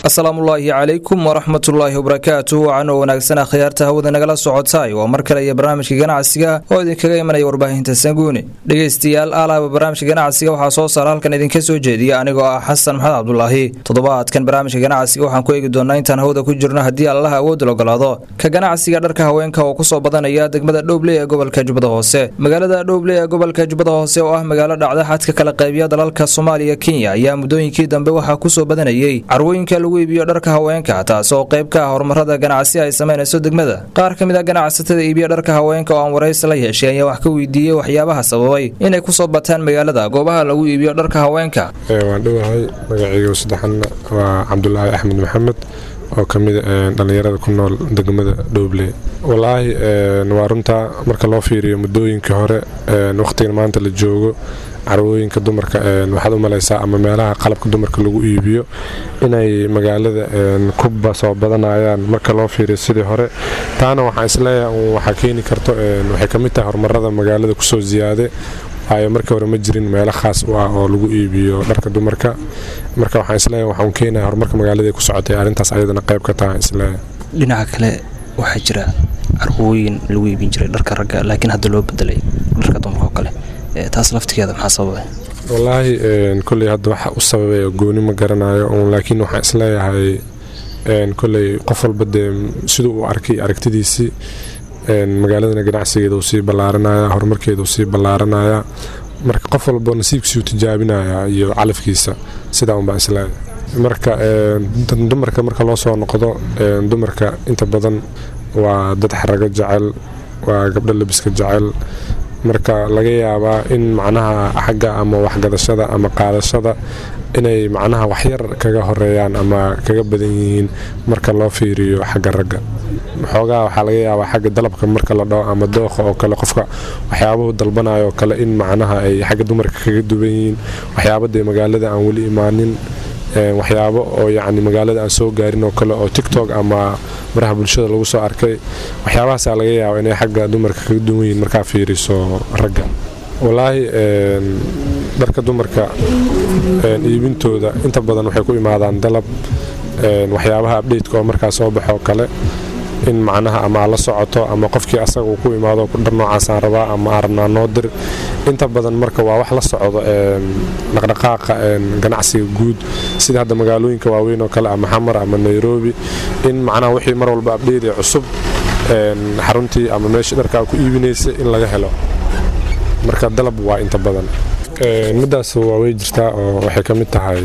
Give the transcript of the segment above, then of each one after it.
asalaamullaahi calaykum waraxmatullaahi wabarakaatu wacanoo wanaagsan akhyaarta hawada nagala socotaay waa mar kale iyo barnaamijka ganacsiga oo idinkaga imanaya warbaahinta sanguune dhegaystayaal aalaaba barnaamijka ganacsiga waxaa soo saara halkan idinka soo jeediya anigoo ah xasan maxamed cabdulaahi toddobaadkan barnaamijka ganacsiga waxaan ku eegi doonaa intaan hawada ku jirno haddii allaha awoodda ogolaado ka ganacsiga dharka haweenka oo kusoo badanaya degmada dhowbley ee gobolka jubbada hoose magaalada dhowbley ee gobolka jubbada hoose oo ah magaalo dhacda xadka kala qaybiya dalalka soomaaliya kenya ayaa muddooyinkii dambe waxaa kusoo badanayay carwooyinka lagu iibiyo dharka haweenka taas oo qayb ka ah horumarada ganacsi ay samaynayso degmada qaar ka mid a ganacsatada iibiya dharka haweenka oo aan waraysi la yeeshay ayaa wax ka weydiiyey waxyaabaha sababay inay kusoo bataan magaalada goobaha lagu iibiyo dharka haweenka waan dhowahay magacayga saddexanna waa cabdulaahi axmed maxamed oo ka mid dhallinyarada ku nool degmada dhowble walaahi waa runtaa marka loo fiiriyo muddooyinkii hore wakhtigan maanta la joogo carwooyinka dumarka waxaad u malaysaa ama meelaha qalabka dumarka lagu iibiyo inay magaalada ku soo badanayaan marka loo fiiriyo sidii hore taana waxaan isleeyahay waxaa keeni karto waxay ka mid tahay horumarada magaalada kusoo ziyaade waayo markii hore ma jirin meelo khaas u ah oo lagu iibiyo dharka dumarka marka waxaan isleeyahay waxaan keenaya horumarka magaalada ku socotay arrintaas ayadana qayb ka tahay isleeyahay dhinaca kale waxaa jira carwooyin lagu iibin jiray dharka ragga laakiin hadda loo bedelay dharka dumarka oo kale taas laftigeeda maxaa sababay wallaahi koley hadda waxa u sababay gooni ma garanayo laakiin waxaan isleeyahay koley qof walba dee siduu u arkay aragtidiisii magaaladana ganacsigeeda uu sii ballaaranaya horumarkeeda uu sii ballaaranaya marka qof walba nasiibkiisuu tijaabinaya iyo calafkiisa sidaa unbaa isleeyahay marka dumarka marka loo soo noqdo dumarka inta badan waa dad xarago jecel waa gabdho labiska jecel marka laga yaabaa in macnaha xagga ama waxgadashada ama qaadashada inay macnaha waxyar kaga horeeyaan ama kaga badan yihiin marka loo fiiriyo xagga ragga xoogaa waxaa laga yaabaa xagga dalabka marka la dhaho ama dooqa oo kale qofka waxyaabuhu dalbanayo kale in macnaha ay xagga dumarka kaga duwan yihiin waxyaabadee magaalada aan weli imaanin waxyaabo oo yacni magaalada aan soo gaarin oo kale oo tictok ama baraha bulshada lagu soo arkay waxyaabahaasaa laga yaaba inay xagga dumarka kaga duwan yihiin markaa fiiriso ragga walaahi dharka dumarka iibintooda inta badan waxay ku imaadaan dalab waxyaabaha abdheydka oo markaa soo baxoo kale in macnaha ama aad la socoto ama qofkii asaga uu ku imaado dhar noocaasaan rabaa ama aan rabnaa noo dir inta badan marka waa wax la socdo dhaqdhaqaaqa ganacsiga guud sida hadda magaalooyinka waaweyn oo kale ama xamar ama nairobi in macnaha wixii mar walba abdheydee cusub xaruntii ama meeshii dharkaa ku iibinaysa in laga helo marka dalab waa inta badan midaas waa way jirtaa oo waxay ka mid tahay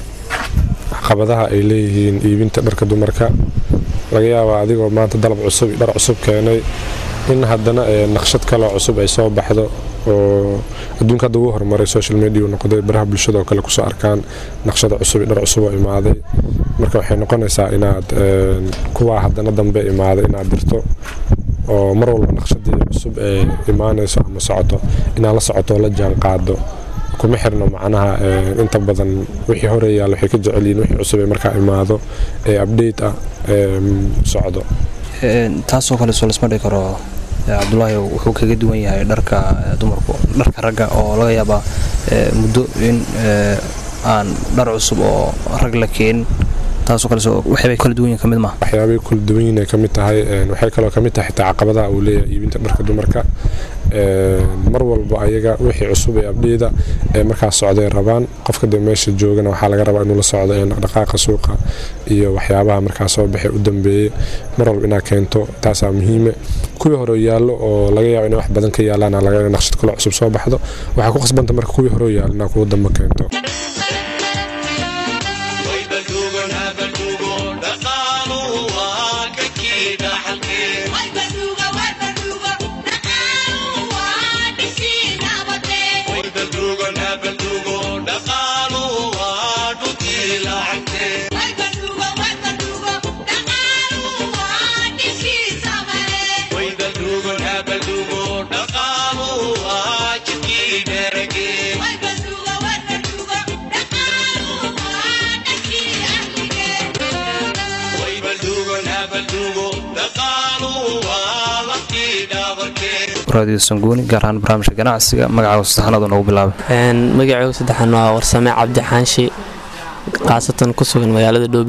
caqabadaha ay leeyihiin iibinta dharka dumarka laga yaabaa adigoo maanta dalab cusub dhar cusub keenay in haddana naqshad kaloo cusub ay soo baxdo oo adduunka hadda ugu horumaray social media uu noqday baraha bulshada oo kale kusoo arkaan naqshada cusub dhar cusub oo imaaday marka waxay noqonaysaa inaad kuwaa haddana dambe imaaday inaad dirto oo mar walba naqshadii cusub ee imaanayso ama socoto inaad la socoto oo la jaan qaado kuma xirno macnaha inta badan wixii hore yaal waxay ka jecelyihiin wixii cusub ee markaa imaado ee update ah socdo taasoo kale soo lasma dhigi karo cabdulaahi wuxuu kaga duwan yahay dharka dumarku dharka ragga oo laga yaabaa muddo in aan dhar cusub oo rag la keenin taasoo kale waxyaabay kala duwan yihin ka mid maaha waxyaabay kala duwan yihin ay ka mid tahay waxay kaloo ka mid tahay xitaa caqabadaha uu leeyahay iibinta dharka dumarka mar walba ayaga wixii cusub ee abdheyda ee markaas socday rabaan qofka dee meesha joogana waxaa laga rabaa inuu la socdo dhaqdhaqaaqa suuqa iyo waxyaabaha markaas soo baxay u dambeeyey mar walba inaad keento taasaa muhiime kuwii hore yaallo oo laga yaabo inay wax badan ka yaalaan laga naqshad kaloo cusub soo baxdo waxaa ku khasbanta marka kuwii hore yaal inaad kuwa dambe keento radio sanguuni gaar ahaan barnaamijka ganacsiga magacaaga saddexaad noogu bilaaba magacaygu saddexaan waa warsame cabdi xaanshi khaasatan ku sugan magaalada dhoobley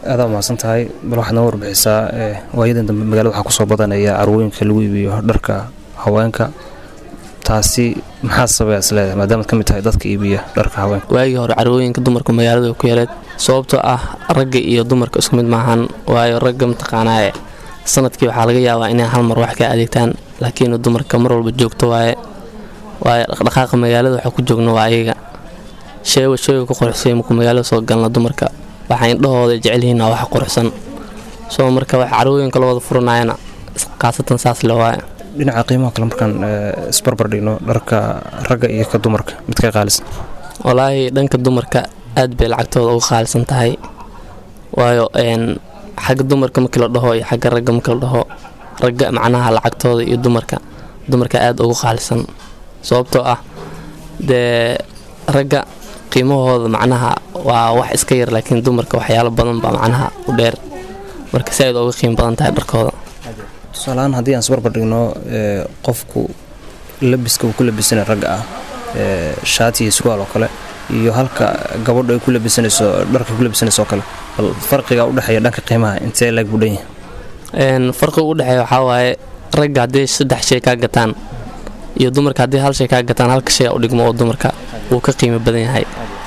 aadaa mahadsan tahay bal waxaad noo warbixisaa waayadan dambe magaalada waxaa kusoo badanaya carwooyinka lagu iibiyo dharka haweenka taasi maxaa sababay is leedahay maadaamaad ka mid tahay dadka iibiya dharka haweenka waagii hore carwooyinka dumarka magaalada way ku yareed sababtoo ah ragga iyo dumarka isku mid maahan waayo ragga mataqaanaaye sanadkii waxaa laga yaabaa inay hal mar wax ka adeegtaan laakiin dumarka mar walba joogto waaye waayo dhaqdhaqaaqa magaalada waxaa ku joogna waa ayaga sheewa sheega ku quruxsay markuu magaalada soo galna dumarka waxaa indhahooda jecelyihiin waa wax quruxsan soo marka wax carwooyinka la wada furanayana khaasatan saas le waaye dhinaca qiimaha kale markaan isbarbar dhigno dharka ragga iyo ka dumarka mid ka qaalisan walaahi dhanka dumarka aad bay lacagtooda uga qaalisan tahay waayo xagga dumarka markii la dhaho iyo xagga ragga markii la dhaho ragga macnaha lacagtooda iyo dumarka dumarka aad ugu qaalisan sababtoo ah dee ragga qiimahooda macnaha waa wax iska yar laakiin dumarka waxyaalo badan baa macnaha u dheer marka si aad uga qiimo badan tahay dharkooda tusaalahaan haddii aan isbarbar dhigno qofku labiska uu ku labisana ragga ah shaati iyo surwaal oo kale iyo halka gabadhu ay ku labisanayso dharka ku labisanayso oo kale bal farqiga u dhexeeya dhanka qiimaha intee laag buu dhan yahay farqiga u dhexeeya waxaa waaye ragga haddii saddex shay kaa gataan iyo dumarka haddii hal shay kaa gataan halka shay u dhigmo oo dumarka wuu ka qiimo badan yahay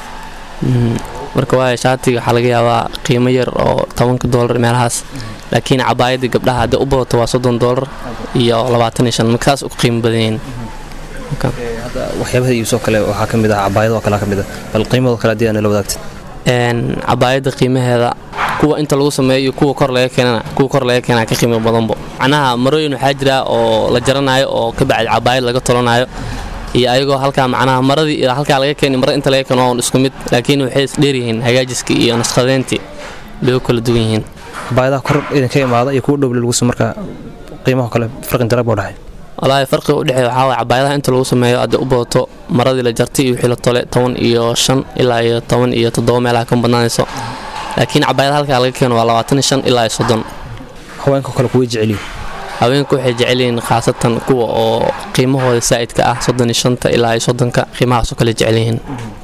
marka waayo shaatiga waxaa laga yaabaa qiimo yar oo tobanka doolar meelahaas laakiin cabaayadii gabdhaha haddii u badato waa soddon doolar iyo labaatan iyo shan marka saas u qiimo badan yihiin waxyaabaha iibsoo kale waxaa ka mid ah cabaayadoo kale ka mid ah bal qiimadoo kale haddii aana la wadaagtid cabaayadda qiimaheeda kuwa inta lagu sameeyo iyo kuwa kor laga keenana kuwa kor laga keenaa ka qiimo badanbo macnaha marooyin waxaa jira oo la jaranayo oo ka bacdi cabaayad laga tolanayo iyo ayagoo halkaa macnaha maradii ilaa halkaa laga keeni marada inta laga keeno waa un isku mid laakiin waxay isdheeryihiin hagaajiska iyo nashqadeyntii bay u kala duwan yihiin cabaayadaha kor idinka imaada iyo kuwa dhowle lagu marka qiimaha kale farqin darab buu dhaxay walaahi farqiga u dhexeeya waxaa waye cabaayadaha inta lagu sameeyo haddii u badato maradii la jartay iyo wixii la tole toban iyo shan ilaa iyo toban iyo toddoba meelaha ka badnaanayso laakiin cabaayada halkaa laga keeno waa labaatan iyo shan ilaa iyo soddon haweenka kale kuway jecelyihin haweenku waxay jecelyihiin khaasatan kuwa oo qiimahooda saa'idka ah soddon iyo shanta ilaa iyo soddonka qiimahaasoo kale jecelyihiin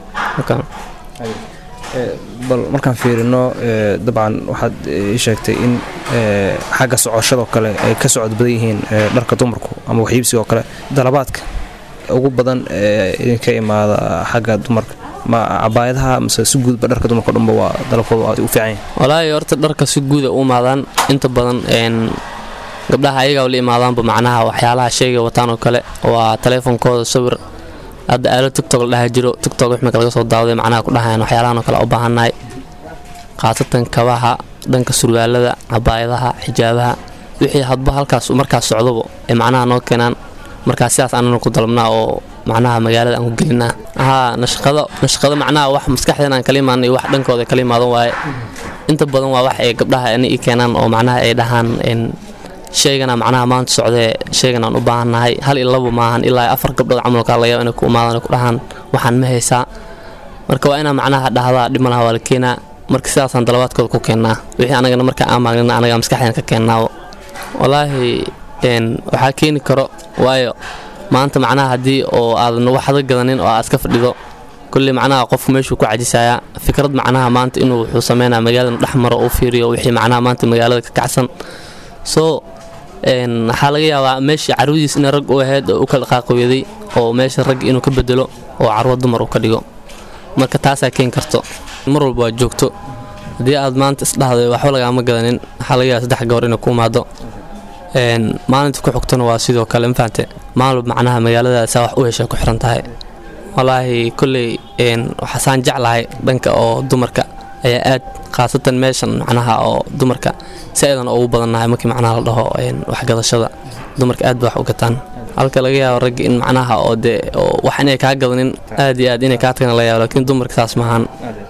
bal markaan fiirino dabcan waxaad ii sheegtay in xagga socoshadoo kale ay ka socod badan yihiin dharka dumarku ama waxiibsigaoo kale dalabaadka ugu badan idinka imaada xagga dumarka ma cabaayadaha mase si guudba dharka dumarka dhanba waa dalabkooda aad u fiican yahin walaahi horta dharka si guuda u imaadaan inta badan gabdhaha ayagaa la imaadaanba macnaha waxyaalaha sheegay wataan oo kale waa taleefonkooda sawir hadda aalo tigtog la dhaha jiro tigtog wixmika laga soo daawaday macnaha ku dhahayaan waxyaalahan oo kale u baahannahay khaasatan kabaha dhanka surwaalada cabaayadaha xijaabaha wixii hadba halkaas markaas socdaba ee macnaha noo keenaan markaas sidaas anana ku dalabnaa oo macnaha magaalada aan ku gelinaa haa nashqado nashqado macnaha wax maskaxdeen aan kala imaana iyo wax dhankooda kala imaadan waaye inta badan waa wax ay gabdhaha ana ii keenaan oo macnaha ay dhahaan sheegana macnaha maanta socdee sheegan aan u baahannahay hal iyo laba maahan ilaa afar gabdhood camalkaa laga yaaba inay ku imaadaan ku dhahaan waxaan ma haysaa marka waa inaa macnaha dhahdaa dhib malaha waa la keenaa marka sidaasaan dalabaadkooda ku keennaa wixii anagana marka aan maagnina anaga maskaxdeen ka keennaawo walaahi waxaa keeni karo waayo maanta macnaha haddii oo aadan waxda gadanin oo aad iska fadhido kulley macnaha qofku meeshuu ku cajisayaa fikrad macnaha maanta inuu wuxuu sameynaa magaalada dhex maro uu fiiriyo wixii macnaha maanta magaalada ka kacsan soo waxaa laga yaabaa meeshii carwadiis ina rag u ahayd oo u kala qaaqooyaday oo meesha rag inuu ka bedelo oo carwo dumar uu ka dhigo marka taasaa keeni karto mar walba waa joogto haddii aad maanta isdhahday waxba lagaama gadanin waxaa laga yaaba saddex gabor inay ku imaado maalinta ku xigtona waa sidoo kale mafahante maalub macnaha magaaladaasa wax u heshay ku xiran tahay walaahi kolley waxaasaan jeclahay dhanka oo dumarka ayaa aad khaasatan meeshan macnaha oo dumarka si aydan ugu badannahay markii macnaha la dhaho waxgadashada dumarka aad ba wax u gataan halka laga yaabo ragga in macnaha oo dee wax inay kaa gadanin aad iyo aad inay kaa tagana laga yaabo laakiin dumarka saas maahan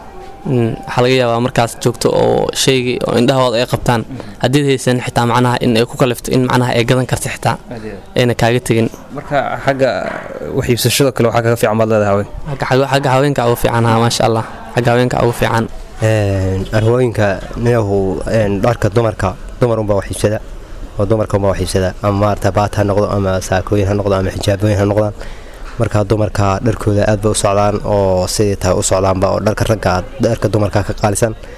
waxaa laga yaabaa markaas joogto oo shaygii oo indhahooda ay qabtaan haddiid haysan xitaa macnaha in ay ku kalifto in macnaha ay gadan karta xitaa ayna kaaga tegin marka xagga waxiibsashada kale waxaa kaga fiican baad leedahay haween xagga haweenka ugu fiican ha maasha allah xagga haweenka ugu fiican arwooyinka niyahu dharka dumarka dumar unbaa waxiibsada oo dumarka unbaa waxiibsada ama maarata baat ha noqdo ama saakooyin ha noqdo ama xijaabooyin ha noqdaan marka dumarka dharkooda aad bay u socdaan oo sidii tahay u socdaanba oo dharka ragga dharka dumarka ka qaalisan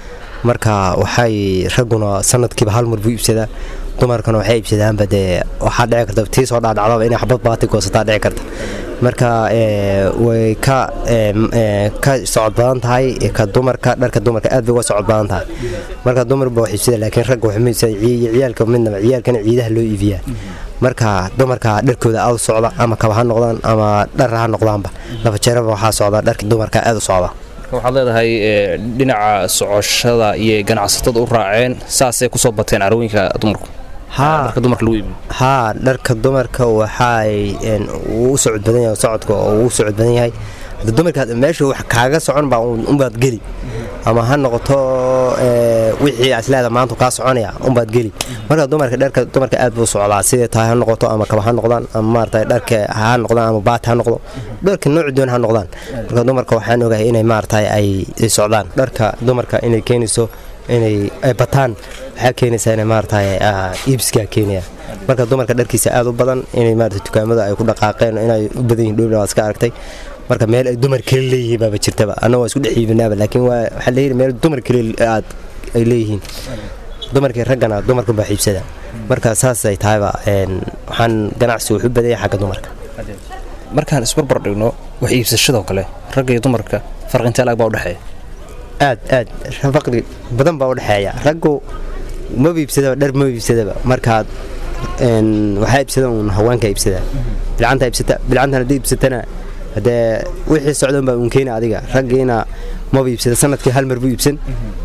marka waxay ragguna sanadkiiba hal mar buu iibsadaa dumarkana waxay iibsadaanba dee waxaa dhici karta tii soo dhaadhacdaba inay xabad baati goosataa dhici karta marka way ka ka socod badan tahay ka dumarka dharka dumarka aad bay uga socod badan tahay marka dumarba wax iibsada laakiin ragga waxay iibsada ciyaalka midnaba ciyaalkana ciidaha loo iibiyaa marka dumarka dharkooda aad u socda ama kaba ha noqdaan ama dhar ha noqdaanba laba jeeraba waxaa socda dharka dumarka aad u socda waxaad leedahay dhinaca socoshada iyo ganacsatada u raaceen saasay kusoo bateen carwooyinka dumarku dharka dumarka lagu iibiyo haa dharka dumarka waxay u socod badan yahay socodka oo uu socod badan yahay dumarka meesha wax kaaga socon baa unbaad geli ama ha noqoto wixii asleeda maanta kaa soconaya unbaad geli marka dumarka dharka dumarka aad buu socdaa sidee tahay ha noqoto ama kaba ha noqdaan ama maarata dharka ha noqdaan ama baat ha noqdo dharka nooci doon ha noqdaan marka dumarka waxaan ogahay inay maarata ay socdaan dharka dumarka inay keenayso inay bataan waxaa keenaysaa inay maarata iibskaa keenaya marka dumarka dharkiisa aad u badan inay maarata dukaamada ay ku dhaqaaqeen inay u badan yihin dhowla waad iska aragtay marka meel ay dumar kale leeyihiin baaba jirtaba anna waa isku dhex iibinaaba laakiin waxaa leeyihi meel dumar kale aad ay leeyihiin dumarkii raggana dumarkan baa xiibsada marka saasay tahayba waxaan ganacsi wuxu badaya xagga dumarka markaan isbarbar dhigno wax iibsashadoo kale ragga iyo dumarka farqintee laag baa udhexeeya aad aad faqri badan baa udhexeeya raggu maba iibsadaba dhar maba iibsadaba markaad waxaa iibsada uun haweenka iibsada bilcanta iibsata bilcantan haddii iibsatana haddee wixii socdan baa uun keena adiga raggiina maba iibsada sanadkii hal mar buu iibsan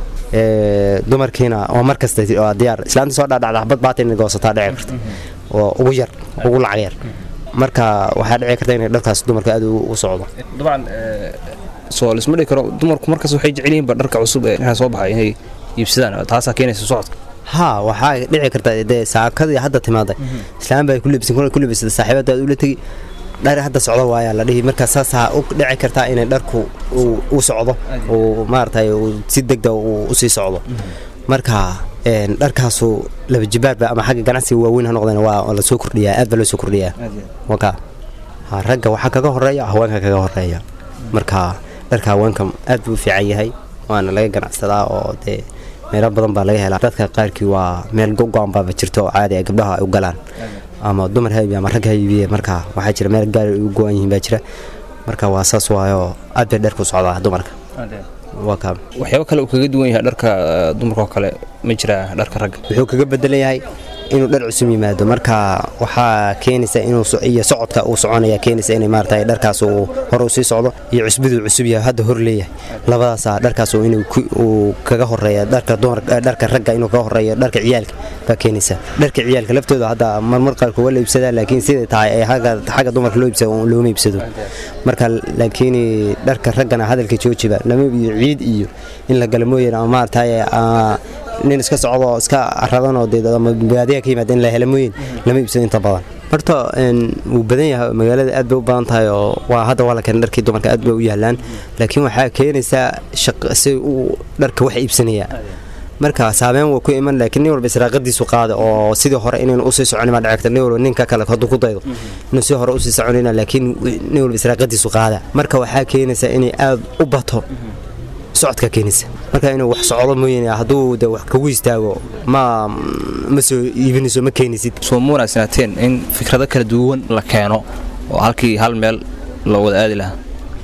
dumarkiina oo mar kasta waa diyaar islaanta soo dhaadhacda xabad baata inay goosataa dhici karta oo ugu yar ugu lacag yar marka waxaa dhici karta inay dharkaas dumarka aad u socdo dabcan soo lisma dhigi karo dumarku markaas waxay jecel yihiinba dharka cusub ee markaa soo baxay inay iibsadaan taasaa keenaysa socodka haa waxaa dhici karta dee saakadii hadda timaaday islaan baa ku lebisan ku lebisada saaxiibadaad ula tegi dhar hadda socdo waayaa la dhihi marka saasaa u dhici kartaa inay dharku u socdo uu maaragtay si degda usii socdo marka dharkaasu laba jibaarba ama xagga ganacsiga waaweyn ha noqdeen waa la soo kordhiyaa aad baa loo soo kordhiyaa waka ragga waxaa kaga horeeya haweenka kaga horeeya marka dharka haweenka aad buu u fiican yahay waana laga ganacsadaa oo dee meelo badan baa laga helaa dadka qaarkii waa meel go-go-an baaba jirto oo caadi ay gabdhaha ay u galaan ama dumar ha iibiya ama rag ha iibiye marka waxaa jira meel gaari ay u go-an yihiin baa jira marka waa saas waayo aad bay dharku socdaa dumarka waxyaabo kale uu kaga duwan yahay dharka dumarka oo kale ma jiraa dharka ragga wuxuu kaga bedelan yahay inuu dhar cusub yimaado marka waxaa keenaysa inuu iyo socodka uu soconaya keenaysa inay maarata dharkaas uu hore u sii socdo iyo cusbiduu cusub yahay hadda hor leeyahay labadaasa dharkaas inuu kaga horeeya dharka dharka ragga inuu kaga horeeyo dharka ciyaalka baa keenaysa dharka ciyaalka laftooda hadda marmar qaarkood waa la iibsadaa laakiin siday tahay ee xagga dumarka loo iibsado looma iibsado marka laakiin dharka raggana hadalka joojiba lama iyo ciid iyo in la gala mooyeen ama maarata nin iska socdo iska radanoo deebaadiya ka yimaada in la hela mooyin lama iibsado inta badan horta wuu badan yahay magaalada aad bay u badan tahay oo waa hadda waa la keenay dharkii dumarka aad bay u yaalaan laakiin waxaa keenaysaa si uu dharka wax iibsanaya marka saameyn waa ku iman laakiin nin walba israaqadiisu qaada oo sidii hore inaynu usii socon baa dhacagta nin walba ninka kale hadduu ku daydo inuu si hore usii soconayna laakiin nin walba israaqadiisu qaada marka waxaa keenaysaa inay aad u bato socodka keenaysa marka inuu wax socdo mooyane hadduu de wax kugu istaago ma ma soo iibinayso ma keenaysid soo ma wanaagsanaateen in fikrado kala duwan la keeno oo halkii hal meel loo wada aadi lahaa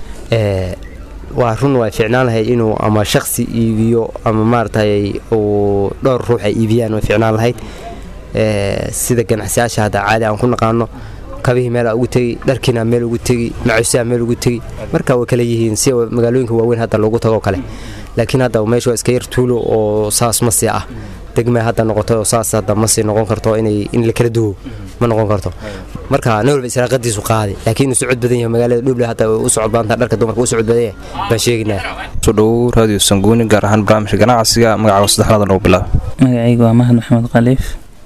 waa run waa ficnaan lahayd inuu ama shaksi iibiyo ama maaragtay uu dhowr ruux ay iibiyaan way ficnaan lahayd sida ganacsiyaasha hadda caadi aan ku naqaano kabihii meelaa ugu tegi dharkiina meel ugu tegi macuusaha meel ugu tegi marka way kala yihiin si magaalooyinka waaweyn hadda loogu tago kale laakiin hadda meesha waa iska yar tuulo oo saas ma sii ah degma hadda noqoto oo saas hadda ma sii noqon karto inay in la kala duwo ma noqon karto marka nin walba israaqadiisu qaadi laakiin inuu socod badan yahay magaalada dhuble hadda u socod badantaa dharka dumarka u socod badan yahay baan sheegaynaa soo dhowow raadiyo sanguuni gaar ahaan barnaamijka ganacsiga magacaaga saddexdaada nagu bilaaba magacaygu waa mahad maxamed khaliif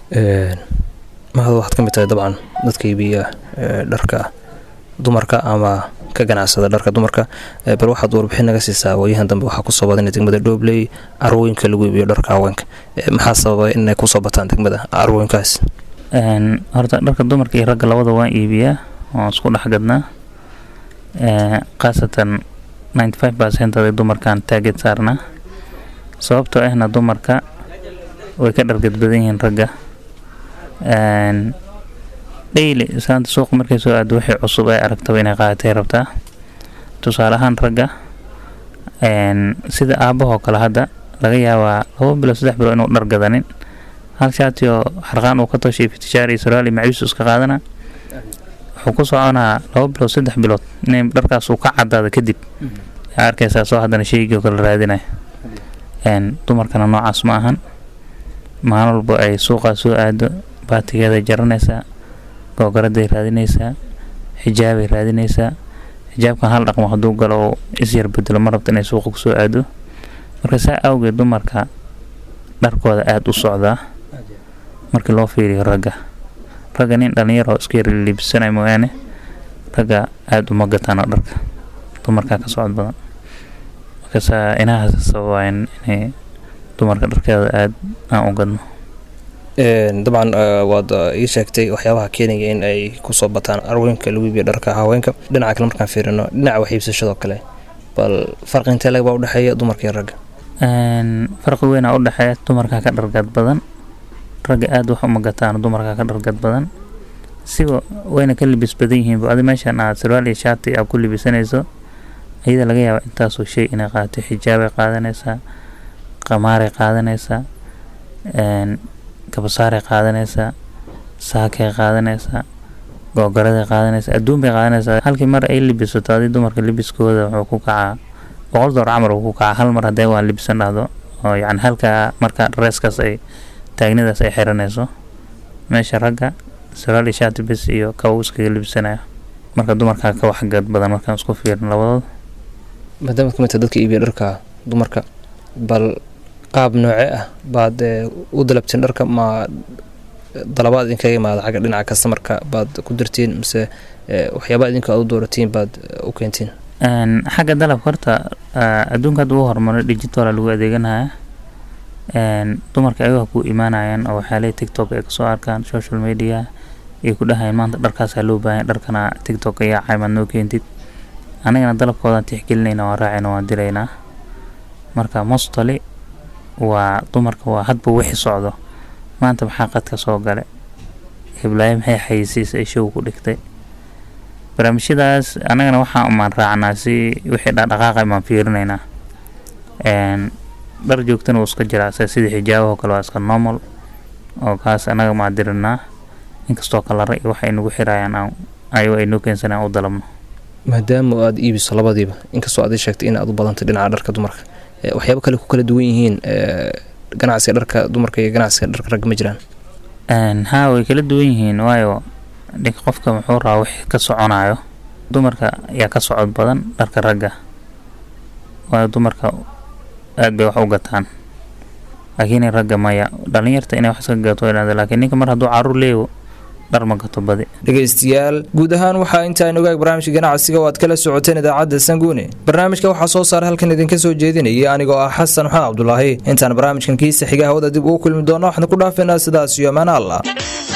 mahad waxaad ka mid tahay dabcan dadka iibiya dharka dumarka ama ka ganacsada dharka dumarka bal waxaad warbixin naga siisaa waayahan dambe waxaa kusoo badanay degmada dhobley carwooyinka lagu iibiyo dharka haweenka maxaa sababay inay kusoo bataan degmada carwooyinkaas horta dharka dumarka iyo ragga labada waan iibiyaa waan isku dhex gadnaa khaasatan ninety five percent ada dumarkaan taageed saarnaa sababtoo ahna dumarka way ka dhargad badan yihiin ragga dhayli saanta suuqa markay soo aado wixii cusub ay aragtaba inay qaadatay rabtaa tusaale ahaan ragga sida aabahoo kale hadda laga yaabaa laba bilo saddex bilo inuu dhar gadanin hal shaatiyoo xarqaan uu ka toshay fitishaar iyo saraali maciisu iska qaadana wuxuu ku soconaa laba bilood saddex bilood inay dharkaas uu ka cadaado kadib yaa arkaysaa soo haddana shaygii kala raadinaya dumarkana noocaas ma ahan maalin walba ay suuqaa soo aado baatigeeday jaranaysaa googaraday raadinaysaa xijaabay raadinaysaa xijaabkan hal dhaqmo hadduu galo oo isyar bedelo ma rabta inay suuqa kusoo aado marka saa awgeed dumarka dharkooda aada u socdaa markii loo fiiriyo ragga ragga nin dhallinyaro iska yarliibsanay mooyaane ragga aada uma gataano dharka dumarkaa ka socod badan markaasaa inahaas sababaayan inay dumarka dharkeeda aada aan u gadno dabcan waad ii sheegtay waxyaabaha keenaya in ay kusoo bataan arweenka lagu iibiyo dharka haweenka dhinaca kale markaan fiirino dhinaca waxiibsashadoo kale bal farqi intee lagbaa udhexeeya dumarka iyo ragga farqi weynaa u dhexeeya dumarkaa ka dhargad badan ragga aada wax uma gataan dumarkaa ka dhargad badan siba wayna ka libis badan yihiin adi meeshan aad sarwaal iyo shaati aad ku libisanayso ayada laga yaaba intaasoo shay inay qaadato xijaabay qaadanaysaa qamaaray qaadanaysaa kabasaaray qaadanaysaa saakay qaadanaysaa googaraday qaadanaysaa adduun bay qaadanaysaa halkii mar ay libisato adi dumarka libiskooda wuxuu ku kacaa boqol door camar uu ku kacaa hal mar haddee waa libisan dhahdo oo yacni halkaa marka reeskaas ay taagnidaas ay xiranayso meesha ragga saraal iyo shaati bis iyo kabow iskaga libisanaya marka dumarkaa ka waxgad badan markaan isku fiirin labadooda maadaamaad ka midta dadka iibiya dharka dumarka bal qaab nooce ah baad u dalabtiin dharka ma dalabaad idinkaga imaada xagga dhinaca kastamarka baad ku dirtiin mise waxyaabaa idinka aad u dooratiin baad u keentiin xagga dalabka horta adduunka hadda u horumaray digitala lagu adeeganaya dumarka ayaga ku imaanayaan oo waxyaalaha tiktok ay kasoo arkaan social media ay ku dhahayaan maanta dharkaasaa loo baahanya dharkana tiktok ayaa caymaad noo keentid anigana dalabkoodaan tixgelinayna waan raacayna waan diraynaa marka mostoli waa dumarka waa hadba wixi socdo maanta maxaa qadka soo gale hiblaayo maxay xayisiis ay show ku dhigtay barnaamijyadaas annagana waxaan umaan raacnaa si wixii dhaqdhaqaaqa imaan fiirinaynaa dhar joogtana wuu iska jiraa sida xijaabaho kale waa iska normal oo kaas annaga maa dirinaa inkastoo kalara iyo waxay nagu xirayaan ayago ay noo keensanayaan u dalabno maadaama aada iibiso labadiiba inkastoo aad ii sheegtay in aad u badantay dhinaca dharka dumarka waxyaaba kale ku kala duwan yihiin ganacsiga dharka dumarka iyo ganacsiga dharka ragga ma jiraan haa way kala duwan yihiin waayo ninka qofka muxuu rabaa wix ka soconayo dumarka ayaa ka socod badan dharka ragga waayo dumarka aad bay wax u gataan laakiin ragga maya dhalinyarta inay wax iska gato laakiin ninka mar hadduu caruur leeyo dhar ma gato badi dhegaystayaal guud ahaan waxaa intaan ogaag barnaamijka ganacsiga oo aad kala socoteen idaacadda sanguune barnaamijka waxaa soo saaray halkan idinka soo jeedinayay anigoo ah xasan maxamed cabdulaahi intaan barnaamijkan kiisa xiga hawada dib ugu kulmi doono waxaan ku dhaafeynaa sidaas iyo amaan allah